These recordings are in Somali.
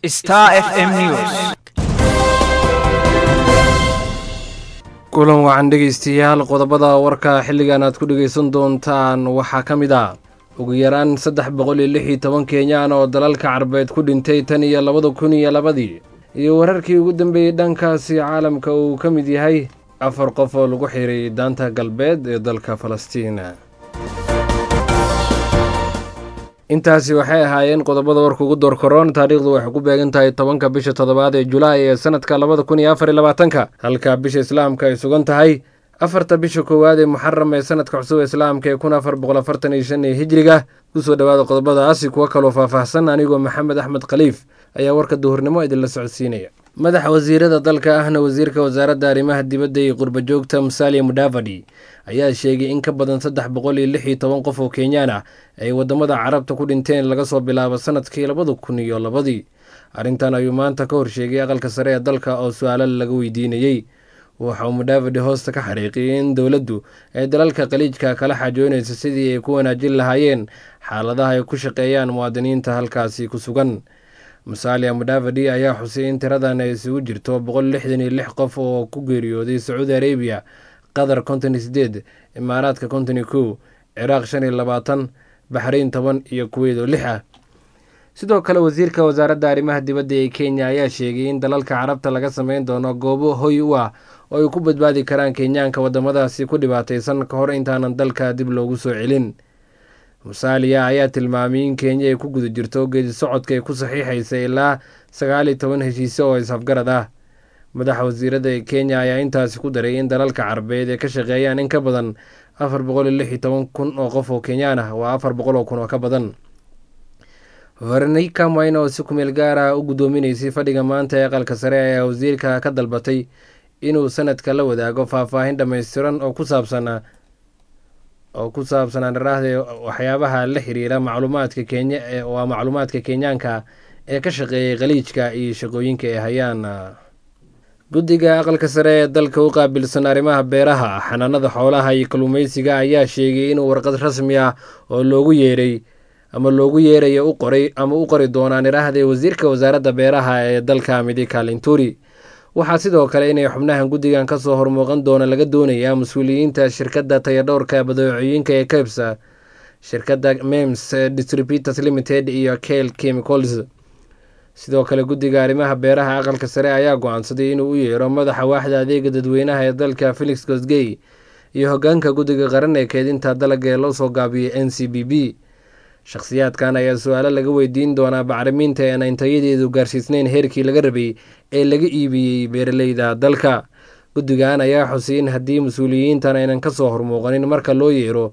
Star FM News. kulan wacan dhegaystayaal qodobada warka xilligan aad ku dhegaysan doontaan waxaa ka mid ah ugu yaraan saddex boqol iyo lix iyo toban kenyaan oo dalalka carbeed ku dhintay tan iyo labada kun iyo labadii iyo wararkii ugu dambeeyey dhankaasi caalamka uu ka mid yahay afar qof oo lagu xiray daanta galbeed ee dalka falastiin intaasi waxay ahaayeen qodobada warka ugu door koroon taariikhdu waxay ku beegan tahay tobanka bisha toddobaad ee julaay ee sanadka labada kun iyo afar iyo labaatanka halka bisha islaamka ay sugan tahay afarta bisha koowaad ee muxaram ee sanadka cusub islaamka ee kun afar boqol afartan iyo shan ee hijriga kusoo dhowaada qodobadaasi kuwo kaloo faahfaahsan anigoo maxamed axmed khaliif ayaa warka duhurnimo idinla socodsiinaya madaxa wasiirada dalka ahna wasiirka wasaaradda arrimaha dibadda iyo qurba joogta musalia mudavadi ayaa sheegay in ka badan saddex boqol iyo lix iyo toban qof oo kenyaan ah ay waddamada carabta ku dhinteen laga soo bilaabo sanadkii labada kun iyo labadii arrintan ayuu maanta ka horsheegay aqalka sare ee dalka oo su-aalo laga weydiinayey waxa uu mudavadi hoosta ka xariiqiyay in dowladdu ay dalalka khaliijka kala xaajoonaysa sidii ay ku wanaajin lahaayeen xaaladaha ay ku shaqeeyaan muwaadiniinta halkaasi ku sugan musalia mudavadi ayaa xusay in tiradan ay isugu jirto boqol lixdan iyo lix qof oo ku geeriyooday sacuudi arabiya qatar konton iyo sideed imaaraadka konton iyo kow ciraaq shan iyo labaatan baxrayn toban iyo kuweyd oo lix ah sidoo kale wasiirka wasaaradda arrimaha dibadda ee kenya ayaa sheegay in dalalka carabta laga sameyn doono goobo hoy u ah oo ay ku badbaadi karaan kenyaanka waddamadaasi ku dhibaataysan ka hor intaanan dalka dib loogu soo celin musaaliya ayaa tilmaamay in kenya ay ku guda jirto geedi socodka ay ku saxiixaysa ilaa sagaal iyo toban heshiise oo isafgarad ah madaxa wasiirada ee kenya ayaa intaasi ku daray in dalalka carabeed ay ka shaqeeyaan in ka badan afar boqol iyo lix iyo toban kun oo qof oo kenyaan ah waa afar boqol oo kun oo ka badan veronika mayna oo si kumeel gaar ah u guddoominaysay fadhiga maanta ee aqalka sare ayaa wasiirka ka dalbatay inuu sanadka la wadaago faahfaahin dhammaystiran oo ku saabsan oo ku saabsan andharaahde waxyaabaha la xiriira macluumaadka kenya waa macluumaadka kenyaanka ee ka shaqeeyay khaliijka iyo shaqooyinka ay hayaan guddiga aqalka sare ee dalka u qaabilsan arrimaha beeraha xanaanada xoolaha iyo kalluumeysiga ayaa sheegay inuu warqad rasmi ah oo loogu yeeray ama loogu yeerayo u qoray ama u qori doonaan iraahday wasiirka wasaaradda beeraha ee dalka midika linturi waxaa sidoo kale inay xubnahan guddigan kasoo hormuuqan doona laga doonayaa mas-uuliyiinta shirkadda tayadhowrka badeecooyinka ee kebsa shirkadda mems distributors limited iyo kale chemicals sidoo kale guddiga arrimaha beeraha aqalka sare ayaa go-aansaday inuu u yeero madaxa waaxda adeega dadweynaha ee dalka felix gosgey iyo hogaanka guddiga qaran ee keedinta dalagga ee loo soo gaabiyey n c b b shakhsiyaadkan ayaa su-aalo laga weydiin doonaa bacrimiinta ee aan tayadeedu gaarsiisnayn heerkii laga rabay ee laga iibiyey beeraleyda dalka guddigan ayaa xusay in haddii mas-uuliyiintan aynan kasoo hormuuqanin marka loo yeero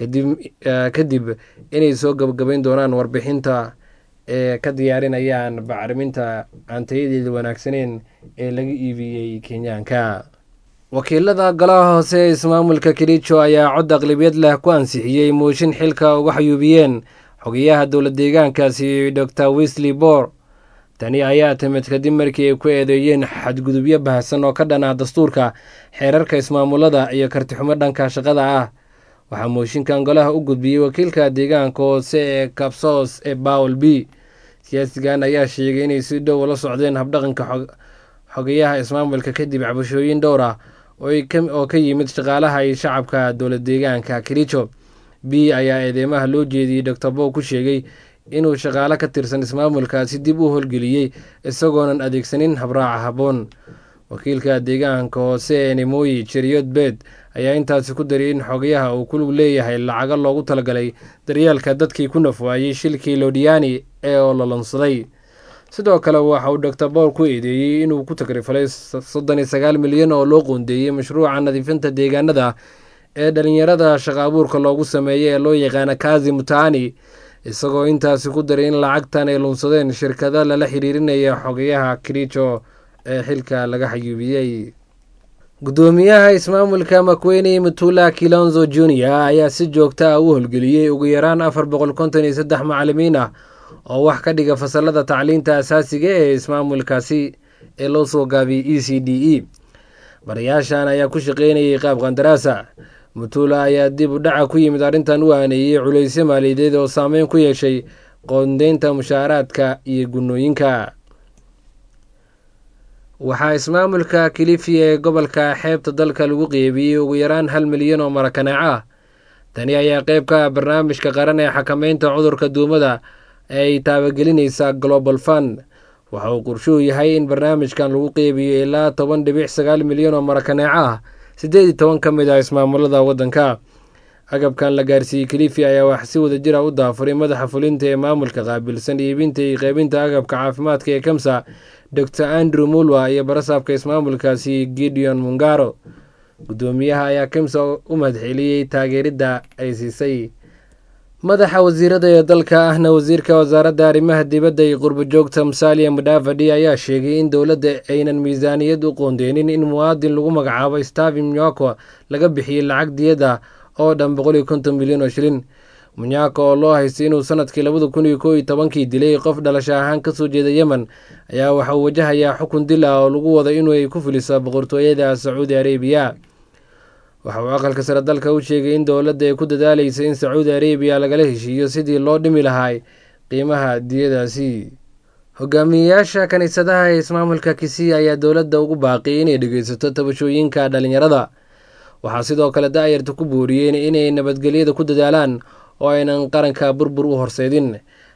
kadib inay soo gabagabayn doonaan warbixinta ee ka diyaarinayaan bacriminta aan tayadeeda wanaagsaneyn ee laga iibiyey kenyaanka wakiilada golaha hoose ee ismaamulka kericho ayaa cod aqlabiyad leh ku ansixiyey mooshin xilka uga xayuubiyeen xogayaha dowla deegaankaasi dor wesley bor tani ayaa timid kadib markii ay ku eedeeyeen xadgudubyo baahsan oo ka dhan ah dastuurka xeerarka ismaamulada iyo kartixumo dhanka shaqada ah waxaa mooshinkan golaha u gudbiyey wakiilka deegaanka hoose ee kabsos ee bawel b siyaasigan ayaa sheegay inay si dhow la socdeen habdhaqanka xogayaha ismaamulka kadib cabashooyin dhowr ah oo ka yimid shaqaalaha iyo shacabka dowla deegaanka kericho b ayaa eedeymaha loo jeediyey dor bow ku sheegay inuu shaqaalo ka tirsan ismaamulkaasi dib u howlgeliyey isagoonan adeegsanin habraaca habboon wakiilka deegaanka hoose ee nemoyi jeriyood beed ayaa intaasi ku dariyay in xogayaha uu ku leeyahay lacago loogu talagalay daryeelka dadkii ku nafwaayey shilkii lodiani ee oo lalonsaday sidoo kale waxa uu dor bowl ku eedeeyey inuu ku tagrifalay soddon iyo sagaal milyan oo loo qoondeeyey mashruuca nadiifinta deegaanada ee dhalinyarada shaqa abuurka loogu sameeyey ee loo yaqaana kazi mutaani isagoo intaasi ku daray in lacagtan ay lunsadeen shirkado lala xiriirinaya xogayaha kericho ee xilka laga xayuubiyey guddoomiyaha ismaamulka makweyne mutula kilonzo junior ayaa si joogta ah u howlgeliyey ugu yaraan afar boqol konton iyo saddex macalimiin ah oo wax ka dhiga fasalada tacliinta asaasiga ee ismaamulkaasi ee loo soo gaabiyey e c d e barayaashan ayaa ku shaqeynayay qaab qandaraasa mutula ayaa dib u dhaca ku yimid arrintan u aaneeyey culaysyo maaliyadeed oo saameyn ku yeeshay qoondeynta mushaaraadka iyo gunnooyinka waxaa ismaamulka kilifi ee gobolka xeebta dalka lagu qeybiyey ugu yaraan hal milyan oo marakaneeco ah tani ayaa qeyb ka ah barnaamijka qaran ee xakameynta cudurka duumada ee ay taabagelinaysa global fund waxa uu qorshuhu yahay in barnaamijkan lagu qeybiyo ilaa toban dhibic sagaal milyan oo marakaneeco ah siddeed iyo toban ka mid ah ismaamulada waddanka agabkan la gaarsiiyey kilifi ayaa wax si wada jira u daafuray madaxa fulinta ee maamulka qaabilsan iibinta iyo qeybinta agabka caafimaadka ee kamsa dor andrew mulwa iyo barasaabka ismaamulkaasi gideon mungaro guddoomiyaha ayaa kamsa u mahadceliyey taageeridda ay siisay madaxa wasiirada ee dalka ahna wasiirka wasaaradda arrimaha dibadda iyo qurbo joogta musalia mudavadi ayaa sheegay in dowladda aynan miisaaniyad u qoondeynin in muwaadin lagu magacaabo stavi mnyako laga bixiyey lacag diyada oo dhan boqol iyo konton milyan oo shilin munyako oo loo haystay inuu sanadkii labada kun iyo koo iyo tobankii dilay qof dhalasho ahaan kasoo jeeda yemen ayaa waxa uu wajahayaa xukun dil ah oo lagu wado inuu ay ku fuliso boqortooyada sacuudi arabiya waxa uu aqalka sare dalka u sheegay in dowladda ay ku dadaalaysa in sacuudi arabiya lagala heshiiyo sidii loo dhimi lahaa qiimaha diyadaasi hogaamiyeyaasha kiniisadaha ee ismaamulka kisii ayaa dowladda ugu baaqiyay inay dhegeysato tabashooyinka dhalinyarada waxaa sidoo kale da-yarta ku booriyeen inay nabadgelyada ku dadaalaan oo aynan qaranka burbur u horseedin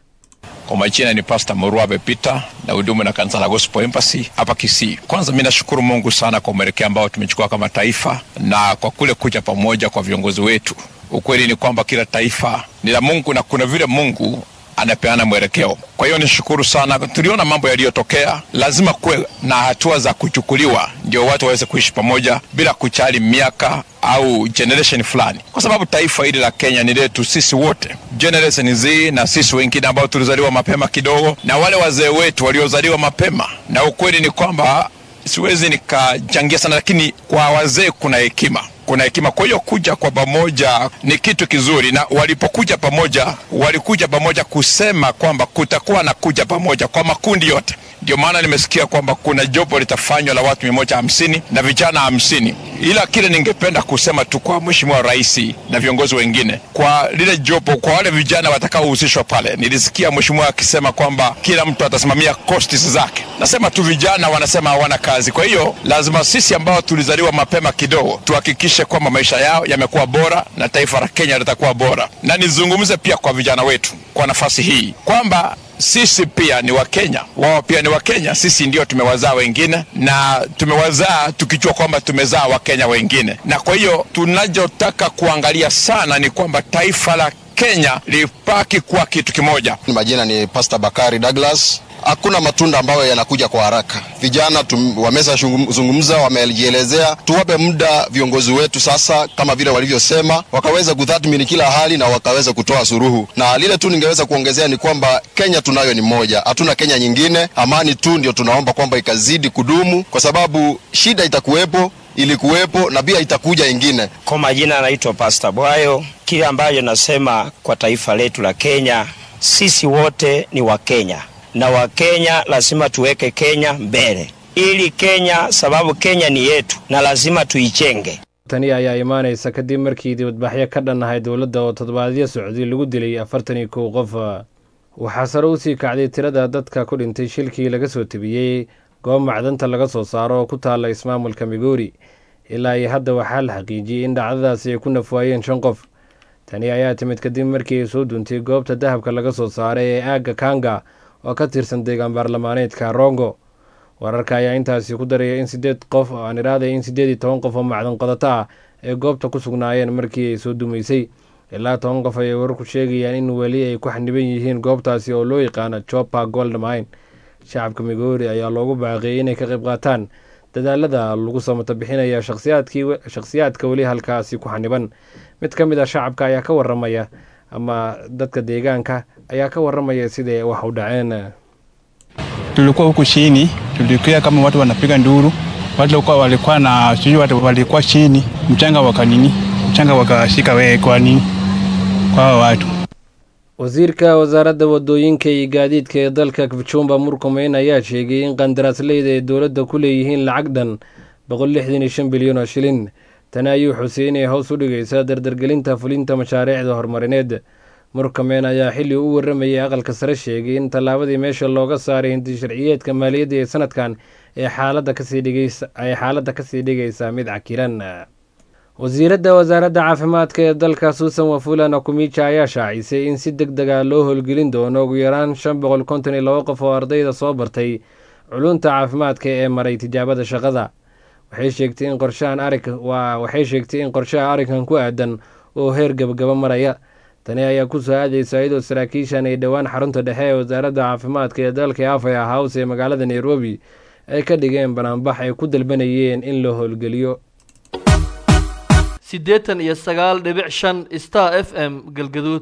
Kwa majina ni Pastor Muruabe Peter na hudumu na kanisa la Gospel Embassy hapa Kisii. Kwanza mimi nashukuru Mungu sana kwa mwelekeo ambao tumechukua kama taifa na kwa kule kuja pamoja kwa viongozi wetu. Ukweli ni kwamba kila taifa ni la Mungu na kuna vile Mungu anapeana mwelekeo. Kwa hiyo nishukuru sana. Tuliona mambo yaliyotokea, lazima kuwe na hatua za kuchukuliwa ndio watu waweze kuishi pamoja bila kujali miaka au generation fulani, kwa sababu taifa hili la Kenya ni letu sisi wote, generation Z na sisi wengine ambao tulizaliwa mapema kidogo, na wale wazee wetu waliozaliwa mapema. Na ukweli ni kwamba siwezi nikachangia sana, lakini kwa wazee kuna hekima kuna hekima. Kwa hiyo kuja kwa pamoja ni kitu kizuri, na walipokuja pamoja, walikuja pamoja kusema kwamba kutakuwa na kuja pamoja kwa makundi yote. Ndio maana nimesikia kwamba kuna jopo litafanywa la watu mia moja hamsini na vijana hamsini ila kile ningependa kusema tu kwa Mheshimiwa Rais na viongozi wengine, kwa lile jopo, kwa wale vijana watakaohusishwa pale, nilisikia Mheshimiwa akisema kwamba kila mtu atasimamia costs zake. Nasema tu vijana wanasema hawana kazi, kwa hiyo lazima sisi ambao tulizaliwa mapema kidogo tuhakikishe kwamba maisha yao yamekuwa bora na taifa la Kenya litakuwa bora. Na nizungumze pia kwa vijana wetu kwa nafasi hii kwamba sisi pia ni Wakenya, wao pia ni Wakenya. Sisi ndio tumewazaa wengine na tumewazaa tukijua kwamba tumezaa Wakenya wengine, na kwa hiyo tunachotaka kuangalia sana ni kwamba taifa la Kenya lipaki kuwa kitu kimoja. Majina ni Pastor Bakari Douglas. Hakuna matunda ambayo yanakuja kwa haraka. Vijana wameshazungumza, wamejielezea. Tuwape muda viongozi wetu sasa, kama vile walivyosema, wakaweza kutathmini kila hali na wakaweza kutoa suruhu. Na lile tu ningeweza kuongezea ni kwamba Kenya tunayo ni moja, hatuna Kenya nyingine. Amani tu ndio tunaomba kwamba ikazidi kudumu, kwa sababu shida itakuwepo ilikuwepo na pia itakuja ingine. Kwa majina anaitwa Pastor Bwayo. Kile ambacho nasema kwa taifa letu la Kenya, sisi wote ni Wakenya na Wakenya lazima tuweke Kenya mbele, ili Kenya, sababu Kenya ni yetu na lazima tuichenge. tani ayaa imaanaysa kadib markii dibadbaxyo ka dhannahay dowladda oo toddobaadyo socday lagu dilay afartan iyo kow qof waxaa sare usii kacday tirada dadka ku dhintay shilkii laga soo tebiyey goob macdanta laga soo saaro oo ku taalla ismaamulka migoori ilaa iyo hadda waxaa la xaqiijiyey in dhacdadaasi ay ku nafwaayeen shan qof tani ayaa timid kadib markii ay soo duuntay goobta dahabka laga soo saaray ee aagga kanga oo ka tirsan deegaan baarlamaaneedka rongo wararka ayaa intaasi ku daraya in sideed qof aan iraadaya in siddeed iyo toban qof oo macdan qodato ah ay goobta ku sugnaayeen markii ay soo dumaysay ilaa toban qof ayay wararku sheegayaan in weli ay ku xaniban yihiin goobtaasi oo loo yaqaano jopa goldmine shacabka migoori ayaa loogu baaqiyey inay ka qayb qaataan dadaalada lagu samata bixinaya shakhsiyaadka weli halkaasi ku xaniban mid ka mid a shacabka ayaa ka waramaya ama dadka deegaanka ayaa ka waramaya siday wax u dhaceen tulikuwa huku chini, tulikia kama watu wanapiga nduru, watu walikuwa walikuwa na sijui watu walikuwa chini, mchanga wakanini, mchanga wakashika wewe kwa nini kwa hao watu. wasiirka wasaaradda wadooyinka iyo gaadiidka ee dalka kipchumba murkumeyn ayaa sheegay in qandaraasleyda ay dowladda ku leeyihiin lacag dhan boqol lixdan iyo shan bilyan oo shilin tani ayuu xusay inay hoos u dhigaysaa dardargelinta fulinta mashaariicda horumarineed murkameyn ayaa xilli u waramayay aqalka sare sheegay in tallaabadii meesha looga saaray hindi sharciyeedka maaliyadda ee sanadkan ee xaaladda kasii dhigaysa ay xaaladda kasii dhigaysa mid cakiran wasiiradda wasaaradda caafimaadka ee dalka suusan wafula nakumija ayaa shaacisay in si deg dega loo howlgelin doono ugu yaraan shan boqol konton iyo laba qof oo ardayda soo bartay culunta caafimaadka ee maray tijaabada shaqada waxay sheegtay in qorshahan arig waa waxay sheegtay in qorshaha arrinkan ku aadan oo heer gabagaba maraya tani ayaa ku soo aadaysa iyadoo saraakiishan ay dhowaan xarunta dhexe ee wasaaradda caafimaadka ee dalka afaya house ee magaalada nairobi ay ka dhigeen banaanbax ay ku dalbanayeen in la howlgeliyo siddeetan iyo sagaal dhibic shan star f m galgaduud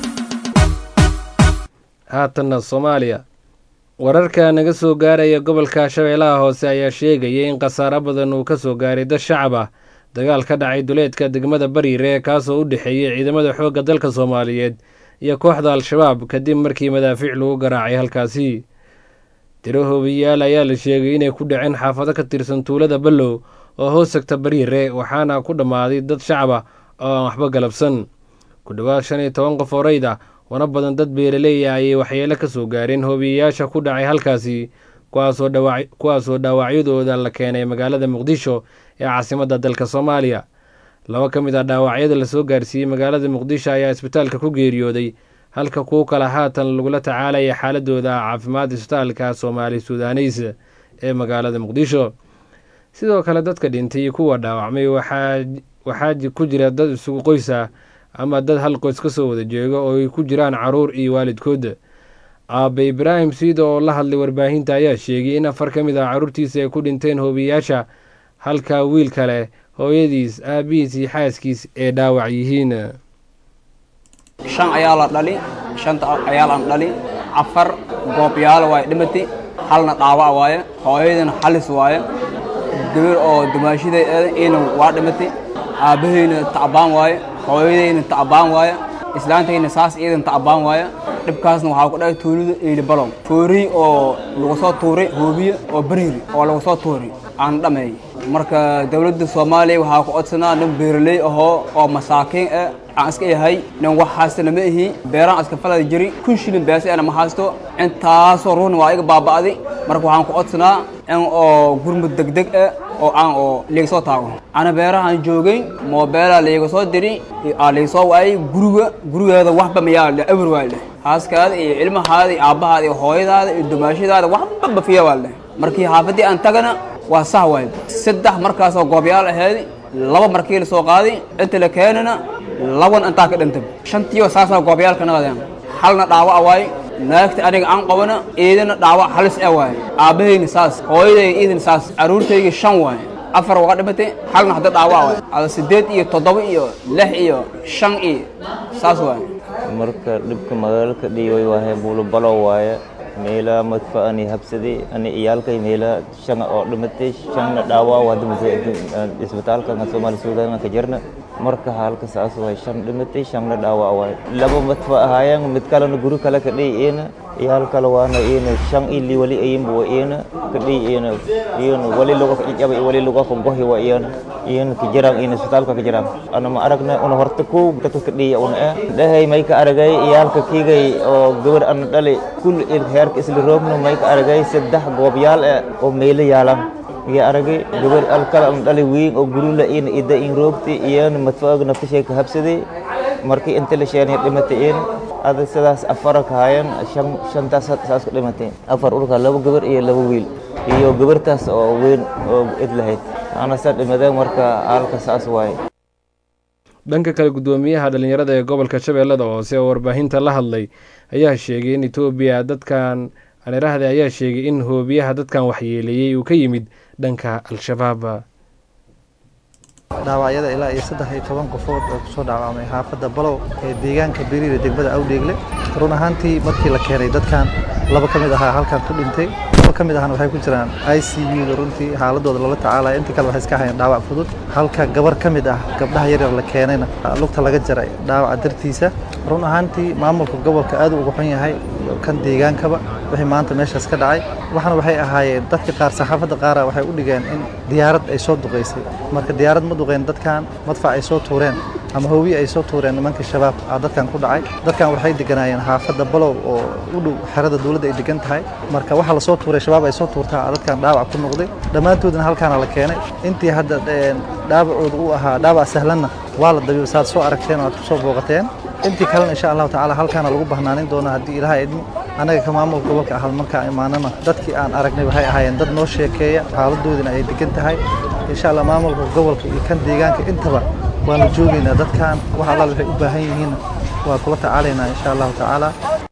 haatanna soomaaliya wararka naga soo gaaraya gobolka shabeellaha hoose ayaa sheegaya in khasaaro badan uu ka soo gaaray dad shacab ah dagaal ka dhacay duleedka degmada bariire kaasoo u dhexeeyey ciidamada xoogga dalka soomaaliyeed iyo kooxda al-shabaab kadib markii madaafiic lagu garaacay halkaasi tiro hoobiyaal ayaa la sheegay inay ku dhaceen xaafado ka tirsan tuulada ballow oo hoos tagta bariire waxaana ku dhammaaday dad shacab ah oo aan waxba galabsan ku dhowaad shan iyo toban qof oo rayd ah wana badan dad beeraleeya ayay waxyeelo ka soo gaareen hoobiyayaasha ku dhacay halkaasi kuwaasoo dhaawacyadooda la keenay magaalada muqdisho ee caasimadda dalka soomaaliya laba ka mid ah dhaawacyada lasoo gaarsiiyey magaalada muqdisho ayaa isbitaalka ku geeriyooday halka kuwo kale haatan lagula tacaalaya xaaladooda caafimaad isbitaalka soomaali sudaneys ee magaalada muqdisho sidoo kale dadka dhintay iyo kuwa dhaawacmay waxaa ku jira dad isugu qoys ah ama dad hal qoys ka soo wada jeego oo ay ku jiraan caruur iyo waalidkooda aabe ibraahim siida oo la hadlay warbaahinta ayaa sheegay in afar ka mid ah carruurtiisa ay ku dhinteen hoobiyayaasha halka wiil kale hooyadiis aabihiis iyo xaaskiis ee dhaawac yihiin shan ayaa la dhali shanta ayaa laan dhali afar goobyaalo waaye dhimati halna dhaawac waaye hooyadina halis waaye gabar oo dumaashiday ina waa dhimati aabbahayna tacbaan waaye hooyadayna tacbaan waaye islaantayna saas iidan tacbaan waaye dhibkaasna waxaa ku dhahay tuulida eeli balom fooriy oo lagu soo tuuray hoobiye oo bariiri oo lagu soo tuuray aan dhameey marka dowladda soomaaliya waxaa ku codsanaa nin beeraley ahoo oo masaakiin ah aan iska yahay nin wax haystana ma ihi beeraan iska falada jiri kun shilin beesi ana ma haysto intaasoo ruuxna waa iga baaba'day marka waxaan ku codsanaa in oo gurmud degdeg ah oo aan oo liiga soo taago ana beerahaan joogay moobeelaa liiga soo diri aa liiga soo waayay guriga gurigeeda waxba mayaa le ewer waa leh haaskaada iyo ilmahaada iyo aabbahaada iyo hooyadaada iyo dumaashadaada waxba bafiya waa leh markii xaafaddii aan tagana waa sah waay saddex markaasoo goobyaal ahayd laba markii la soo qaaday inta la keenana laban intaa ka dhintay shantiyo saasoo goobyaalka naqadeen halna dhaawac waaye naagta aniga aan qabana iidana dhaawac halis ah waaye aabbahayna saas hooyadayga iidana saas carruurtayga shan waaye afar waa dhimatay halna hadda dhaawac waaye ada siddeed iyo toddoba iyo lix iyo shan iyo saas waaye marka dhibka magaalka dhiiway waahe buulubalo waaye meelaha madfa ani habsaday ani iyaalkay meelaha shan oo dhimatay shanna dhaawac waa dhimatay isbitaalka soomaali suudaan ka jirna marka halka saas waay shan dhimatay shanna dhaawac waay laba madfa ahaayeen mid kalena guri kale ka dhiy iyana iyaal kale waana iyana shan ili wali ayinba waa iyana ka dhiy iyana iyana wali lagu jaba wali lagu ka gohi waa iyana iyana ka jiraan iyana isbitaalka ka jiraan ana ma aragna una horta ko dadka ka dhiya una eh dhahay may ka aragay iyaalka kiigay oo gabar ana dhali kul heerka isla roogno may ka aragay saddex goobyaal eh oo meelo yaalan iyo aragay gabar alkala ana dhali weyn oo gurula iyana ida in roogti iyana madfaaga naftashay ka habsaday markii inta la sheenay dhimatay iyana ada sidaas afara ka hayan shan shantaas saas ka dhimatay afar urka laba gabar iyo laba wiil iyo gabartaas oo weyn oo id lahayd ana saa dhimadeen marka halka saas waaye dhanka kale guddoomiyaha dhallinyarada ee gobolka shabeellada hoose oo warbaahinta la hadlay ayaa sheegay in etoobiya dadkan anirahde ayaa sheegay in hoobiyaha dadkan waxyeeleeyey uu ka yimid dhanka al-shabaab dhaawacyada ilaa iyo saddex iyo toban qofood oo kusoo dhaawacmay xaafadda balow ee deegaanka beriire degmada awdheegle run ahaantii markii la keenay dadkan laba ka mid ahaa halkan ku dhintay laba ka mid ahna waxay ku jiraan i c u-da runtii xaaladooda loola tacaalaya intii kale waxay iska hayeen dhaawac fudud halka gabar ka mid ah gabdhaha yaryar la keenayna lugta laga jaray dhaawaca dartiisa run ahaantii maamulka gobolka aad uga xun yahay iyo kan deegaankaba wixii maanta meeshaas ka dhacay waxana waxay ahaayeen dadka qaar saxaafadda qaara waxay u dhigeen in diyaarad ay soo duqaysay marka diyaarad ma duqeen dadkan madfac ay soo tuureen ama hoowiye ay soo tuureen nimanka shabaab aa dadkan ku dhacay dadkan waxay deganaayeen xaafadda balow oo u dhow xerada dowladda ay degan tahay marka waxaa lasoo tuuray shabaab ay soo tuurtaa dadkan dhaawac ku noqday dhammaantoodna halkaana la keenay intii hadda dhaawacooda uu ahaa dhaawac sahlanna waa la dabiib saad soo aragteen oo aad ku soo booqateen intii kalena insha allahu tacaala halkaana lagu bahnaanin doona haddii ilaha idmo annaga ka maamulka gobolka ahal markaan imaanana dadkii aan aragnay waxay ahaayeen dad noo sheekeeya xaaladoodina ay degan tahay insha allah maamulka gobolka iyo kan deegaanka intaba waanu joogaynaa dadkan wax allaal waxay u baahan yihiin waa kula tacaalaynaa insha allahu tacaala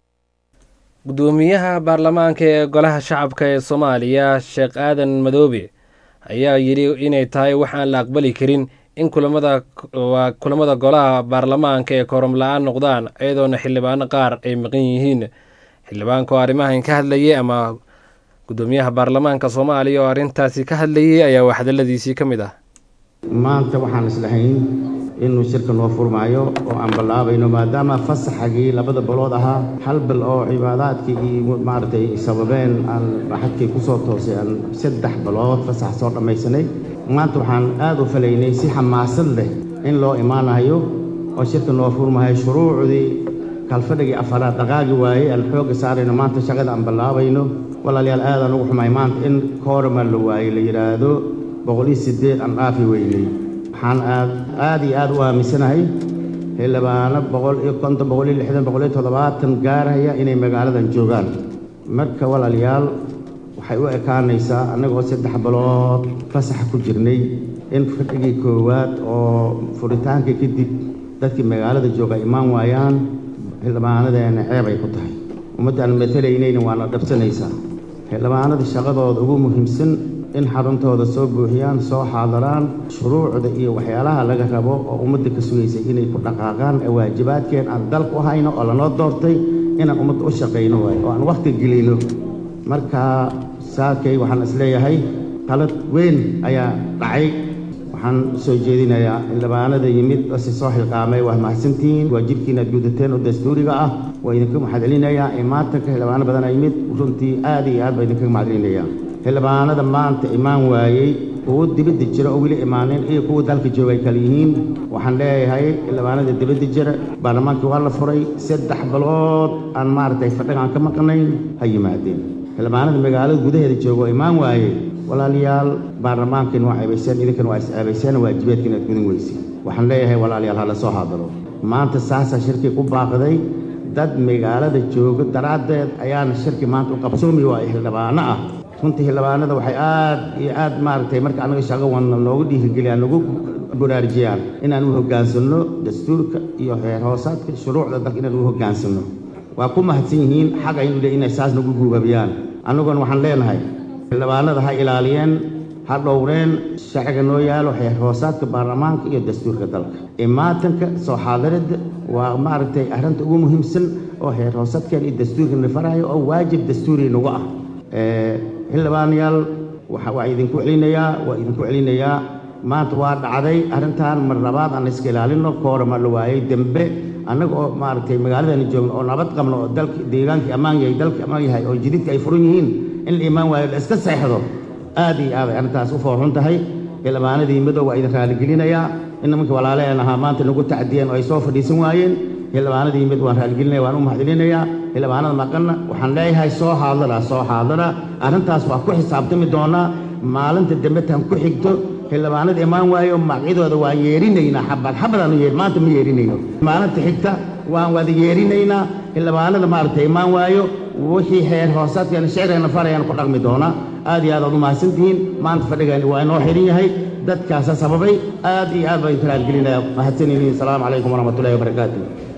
gudoomiyaha baarlamaanka ee golaha shacabka ee soomaaliya sheekh aadan madoobe ayaa yidhi inay tahay waxaan la aqbali karin in kulamada waa kulamada golaha baarlamaanka ee kooram la-aan noqdaan iyadoona xildhibaano qaar ay maqan yihiin xildhibaanka oo arrimahan ka hadlayay ama gudoomiyaha baarlamaanka soomaaliya oo arrintaasi ka hadlayay ayaa wax hadaladiisii ka mid ah maanta waxaan islahayn inuu shirka noo furmaayo oo aan ballaabayno maadaama fasaxagii labada balood ahaa hal bil oo cibaadaadkii iyo maaragtay sababeen aan xadkii ku soo toosay aan saddex balood fasax soo dhammaysanay maanta waxaan aad u falaynay si xamaasad leh in loo imaanayo oo shirka noo furmahayo shuruucdii kalfadhigii afaraad dhaqaagi waayey aan xoogga saarayno maanta shaqada aan ballaabayno walaalayaal aadaan ugu xumay maanta in koorama la waayey la yidhaahdo boqol iyo siddeed aan dhaafi weynay waxaan aad aad iyo aad u aaminsanahay xildhibaano boqol iyo konton boqol iyo lixdan boqol iyo toddobaatan gaaraya inay magaaladan joogaan marka walaalayaal waxay u ekaanaysaa annagoo saddex bilood fasaxa ku jirnay in fadhigii koowaad oo furitaankii kadib dadkii magaalada jooga imaan waayaan xildhibaanadeena ceeb ay ku tahay ummaddaan matalaynayna waana dhabsanaysaa xildhibaanada shaqadooda ugu muhiimsan in xaruntooda soo buuxiyaan soo xaadaraan shuruucda iyo waxyaalaha laga rabo oo ummadda ka sugaysay inay ku dhaqaaqaan ee waajibaadkeen aan dalka u hayno oo lanoo doortay inaan ummadda u shaqayno waayo oo aan wakhti gelino marka saakay waxaan isleeyahay qalad weyn ayaa dhacay waxaan soo jeedinayaa xildhibaanada yimid si soo xilqaamay waa mahadsantihiin waajibkiina aad gudateen oo dastuuriga ah waa idinka mahadcelinayaa ee maatanka xildhibaano badan a yimid runtii aad iyo aad baa idinkaga mahadcelinayaa xildhibaanada maanta imaan waayey kuwo dibadda jira oo weli imaanin iyo kuwa dalka jooga ay kala yihiin waxaan leeyahay xildhibaanada dibadda jira baarlamaankii waa la furay saddex bilood aan maaragtay fadhigaan ka maqnayn ha yimaadeen xildhibaanada magaalada gudaheeda jooga oo imaan waayey walaalayaal baarlamaankiina waa ceebayseen idinkana waa is-ceebayseen waajibaadkiina aad gudan weyseen waxaan leeyahay walaalayaal ha la soo haadalo maanta saasaa shirkii ku baaqday dad magaalada jooga daraaddeed ayaana shirki maanta u qabsoomi waaya xildhibaano ah runtii xildhibaanada waxay aad iyo aad maaragtay marka annaga shaqo wadna noogu dhiirigeliyaan nagu baraarujiyaan inaan u hoggaansanno dastuurka iyo heer hoosaadka shuruucda dalka inaan u hoggaansanno waa ku mahadsan yihiin xaq aynu le inay saas nagu guubabiyaan annaguna waxaan leenahay xildhibaanada ha ilaaliyeen ha dhowreen sharciga noo yaalo heer hoosaadka baarlamaanka iyo dastuurka dalka imaatanka soo xaadiridda waa maaragtay arrinta ugu muhiimsan oo heer hoosaadkeen iyo dastuurkana farayo oo waajib dastuuri nagu ah xildhibaanayaal waa idinku celinayaa waa idinku celinayaa maanta waa dhacday arrintan mar labaad aan iska ilaalino koorama la waayey dembe annaga oo maaragtay magaaladani joogno oo nabad qabno oo dalka deegaankii ammaan yahay dalkii ammaan yahay oo jididka ay furan yihiin in la imaan waayo la iska seexdo aad iyo aad ay arrintaas u foorxun tahay xildhibaanadii madow waa idin raaligelinayaa in nimanka walaaleen ahaa maanta nagu tacdiyeen oo ay soo fadhiisan waayeen xildhibaanadii mid waan raaligelinaya waan u mahadcelinayaa xildhibaanada maqanna waxaan leeyahay soo haadara soo haadara arrintaas waa ku xisaabtami doonaa maalinta dambe tan ku xigto xildhibaanada imaan waayo magacyadooda waan yeerinaynaa xabad xabadaanu yeer maanta ma yeerinayno maalinta xigta waan wada yeerinaynaa xildhibaanada maaragtay imaan waayo wixii heer hoosaadkeena shicirkeena farayaan ku dhaqmi doonaa aad iyo aad aad u mahadsantihiin maanta fadhigani waa inoo xiran yahay dadkaasa sababay aad iyo aad baan idin raaligelinaya mahadsanyihiin asalaamu calaykum waraxmatullahi wabarakaatu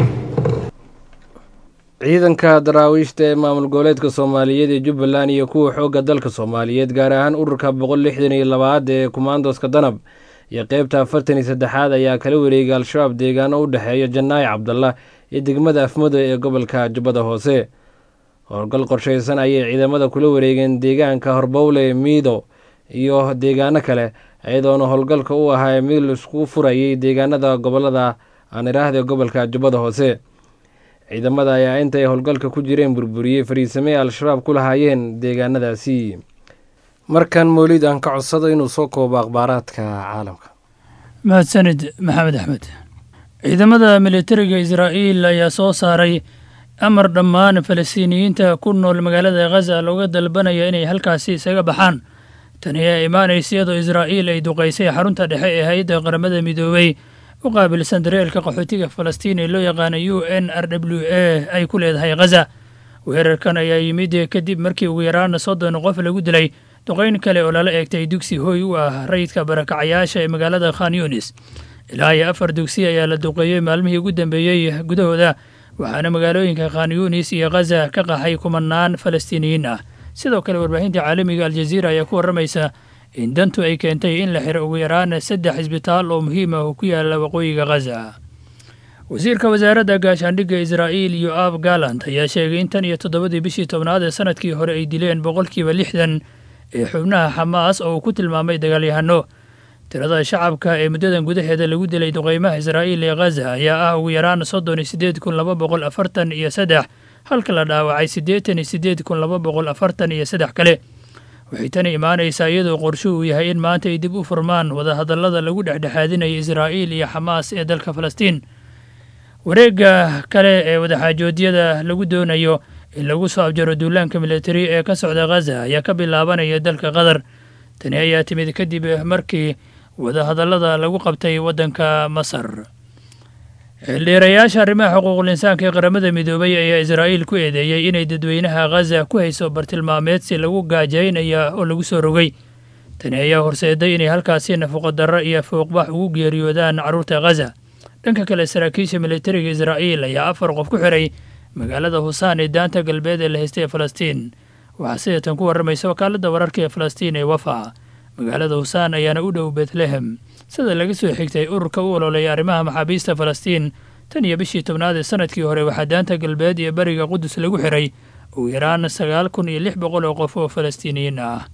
ciidanka daraawiishta ee maamul goboleedka soomaaliyeed ee jubbaland iyo kuwa xoogga dalka soomaaliyeed gaar ahaan ururka boqol lixdan iyo labaad ee kumaandoska danab iyo qeybta afartan iyo saddexaad ayaa kala wareegay al-shabaab deegaano u dhexeeya janaayi cabdallah iyo degmada afmado ee gobolka jubbada hoose howlgal qorshaysan ayay ciidamada kula wareegeen deegaanka horbowle miido iyo deegaano kale iyadoona howlgalka u ahaa mid laisku furayay deegaanada gobolada aan iraahda gobolka jubbada hoose ciidamada ayaa intay howlgalka ku jireen burburiyey fariisamey al-shabaab ku lahaayeen deegaanadaasi markan mowlid aan ka codsado inuu soo koobo akhbaaraadka caalamka mahadsanid maxamed axmed ciidamada militariga israa'iil ayaa soo saaray amar dhammaan falastiiniyiinta ku nool magaalada khaza looga dalbanaya inay halkaasi isaga baxaan tani ayaa imaanaysa iyadoo israa'iil ay duqaysay xarunta dhexe ee hay-adda qaramada midoobay u qaabilsan dareelka qaxootiga falastiin ee loo yaqaana u n r w a ay ku leedahay khaza weerarkan ayaa yimid kadib markii ugu yaraan soddon qof lagu dilay duqayn kale oo lala eegtay dugsi hooy u ah rayidka barakacayaasha ee magaalada khan yunis ilaa iyo afar dugsi ayaa la duqeeyey maalmihii ugu dambeeyey gudahooda waxaana magaalooyinka khan yunis iyo khaza ka qaxay kumanaan falastiiniyiin ah sidoo kale warbaahinta caalamiga aljaziira ayaa ku warramaysa in dantu ay keentay in la xiro ugu yaraan saddex isbitaal oo muhiim ah oo ku yaala waqooyiga khaza wasiirka wasaaradda gaashaandhigga israa'iil yoab galant ayaa sheegay in tan iyo toddobadii bishii tobnaad ee sanadkii hore ay dileen boqolkiiba lixdan ee xubnaha xamaas oo uu ku tilmaamay dagaalyahano tirada shacabka ee muddadan gudaheeda lagu dilay duqeymaha israa'iil ee khaza ayaa ah ugu yaraan soddon iyo siddeed kun laba boqol afartan iyo saddex halka la dhaawacay siddeetan iyo siddeed kun laba boqol afartan iyo saddex kale waxay tani imaanaysaa iyadoo qorsho uu yahay in maanta ay dib u furmaan wadahadallada lagu dhexdhexaadinayo israa'iil iyo xamaas ee dalka falastiin wareegga kale ee wadaxaajoodyada lagu doonayo in lagu soo abjaro duulaanka militari ee ka socda khaza ayaa ka bilaabanaya dalka qatar tani ayaa timid kadib markii wadahadallada lagu qabtay waddanka masar xildhiirayaasha arrimaha xuquuqul insaanka ee qaramada midoobay ayaa israa'iil ku eedeeyey inay dadweynaha khaza ku hayso bartilmaameedsi lagu gaajaynaya oo lagu soo rogay tani ayaa horseeday inay halkaasi nafaqodarro iyo fouqbax ugu geeriyoodaan carruurta khaza dhanka kale saraakiisha militariga israa'iil ayaa afar qof ku xiray magaalada husaan ee daanta galbeed ee la haystay ee falastiin waxaa sidatan ku warramaysa wakaaladda wararka ee falastiin ee wafa magaalada husaan ayaana u dhow betlehem sida laga soo xigtay ururka u ololeeya arrimaha maxaabiista falastiin tan iyo bishii tobnaad ee sanadkii hore waxaa daanta galbeed iyo beriga qudus lagu xiray ugu yaraan sagaal kun iyo lix boqol oo qof oo falastiiniyiin ah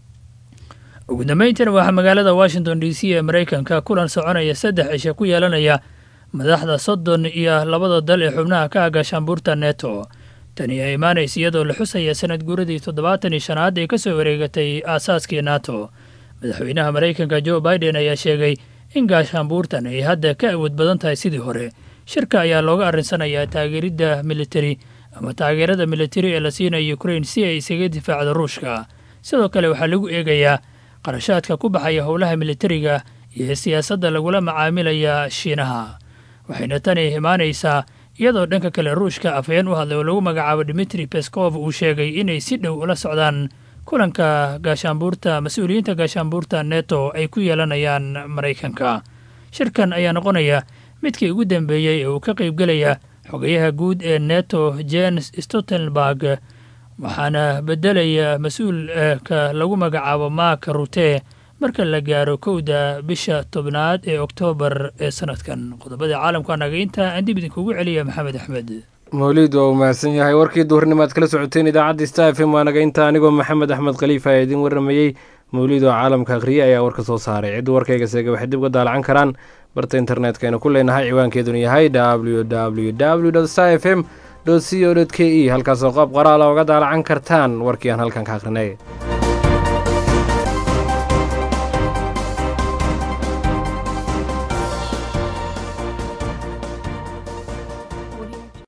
ugu dambayntiina waxaa magaalada washington d c ee maraykanka kulan soconaya saddex cishe ku yeelanaya madaxda soddon iyo labada dal ee xubnaha ka aga shaambuurta neto tani ayaa imaanaysa iyadoo la xusaya sanad guuradii toddobaatan iyo shanaad ee ka soo wareegatay aasaaskii nato madaxweynaha maraykanka jo biden ayaa sheegay in gaashaanbuurtan ay hadda ka awood badan tahay sidii hore shirka ayaa looga arrinsanayaa taageeridda militari ama taageerada militari ee la siinayo ukrain si ay isaga difaacdo ruushka sidoo kale waxaa lagu eegayaa qarashaadka ku baxaya howlaha militariga iyo siyaasadda lagula macaamilaya shiinaha waxayna tani imaanaysaa iyadoo dhanka kale ruushka afhayeen u hadlay oo lagu magacaabo dimitri beskov uu sheegay inay si dhow ula socdaan kulanka gaashaanbuurta mas-uuliyiinta gaashaanbuurta neto ay ku yeelanayaan maraykanka shirkan ayaa noqonaya midkii ugu dambeeyey ee uu ka qaybgelaya xogayaha guud ee neto jens stoltenberg waxaana beddelaya mas-uulka lagu magacaabo mark rute marka la gaaro kowda bisha tobnaad ee oktoobar ee sanadkan qodobada caalamka nagainta aan dib idinkugu celiya maxamed axmed mawliid waa uu mahadsan yahay warkii duhurnimo aad kala socoteen idaacadda star f m waa naga inta anigoo maxamed axmed khaliifa ee idin warramayey mawliid oo caalamka akhriye ayaa warka soo saaray ciddu warkayga seega waxay dib uga daalacan karaan barta internetka aynu ku leenahay ciwaankeeduna yahay w w w star f m co k e halkaasoo qaab qoraala oga daalacan kartaan warkii aan halkan ka akhrinay